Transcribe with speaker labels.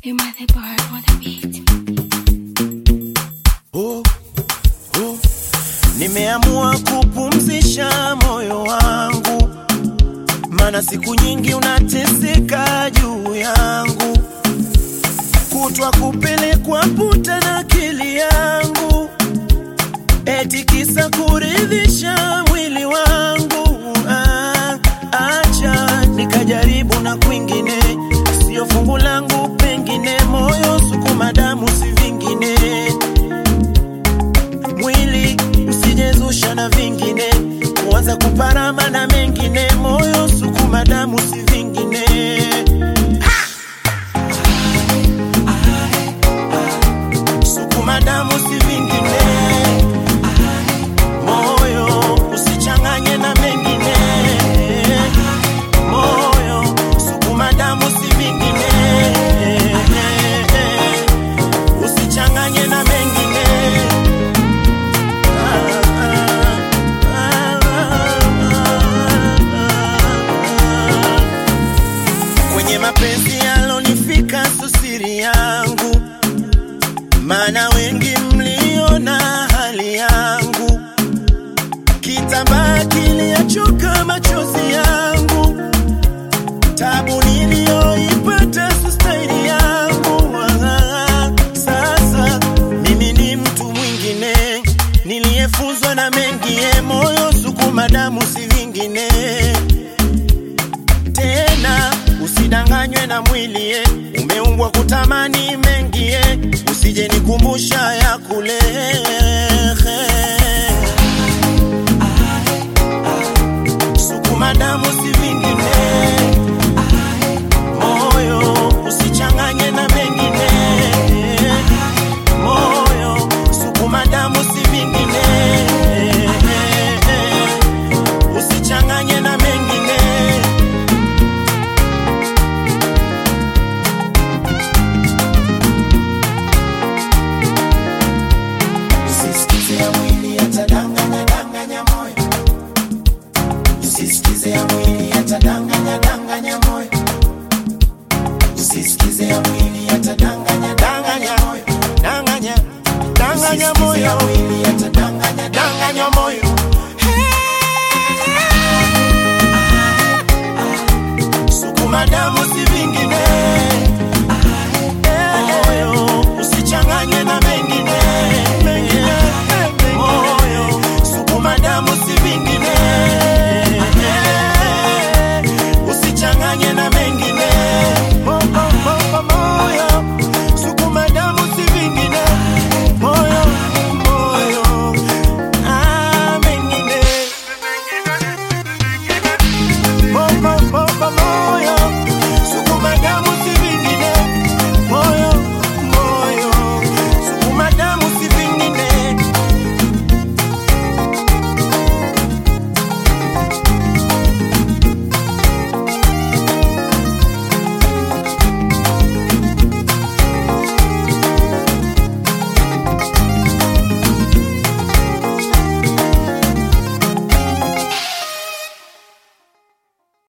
Speaker 1: Am I the bar or the beat?
Speaker 2: oh, oh. Nimeamua kupumzisha moyo wangu, mana siku nyingi unateseka juu yangu, kutwa kupelekwa puta na akili yangu, eti kisa kuridhisha mwili wangu. Ah, acha nikajaribu na kwingine, sio fungu langu, pengine moyo sukuma damu, si vingine mwili usijezusha na vingine, kuanza kuparama na mengine, moyo sukuma damu si vingine. Sukuma damu si vingine, moyo usichanganye na mengine, moyo sukuma damu si vingine, usichanganye na mengine. Kwenye mapenzi yalonifika susiri yangu, maana wengi mliona hali yangu, kitambaa kiliachoka machozi yangu, tabu niliyoipata sustaili yangu. Ah, Sasa mimi ni mtu mwingine niliyefunzwa na mengie, moyo sukuma damu si vingine tena usidanganywe na mwili eh. umeumbwa kutamani mengi eh. usije nikumbusha ya kule sukuma damu si vingine moyo usichanganye na mengine moyo sukuma damu si vingine usichanganye na mengine Usisikize ya mwili yatadanganya danganya moyo, usisikize ya mwili yatadanganya danganya moyo, usisikize ya mwili yatadanganya danganya moyo, danganya danganya moyo, ya mwili yatadanganya danganya moyo. Sukuma damu si vingine, moyo usichanganye na mengine, mengine, moyo sukuma damu si vingine, usichanganye na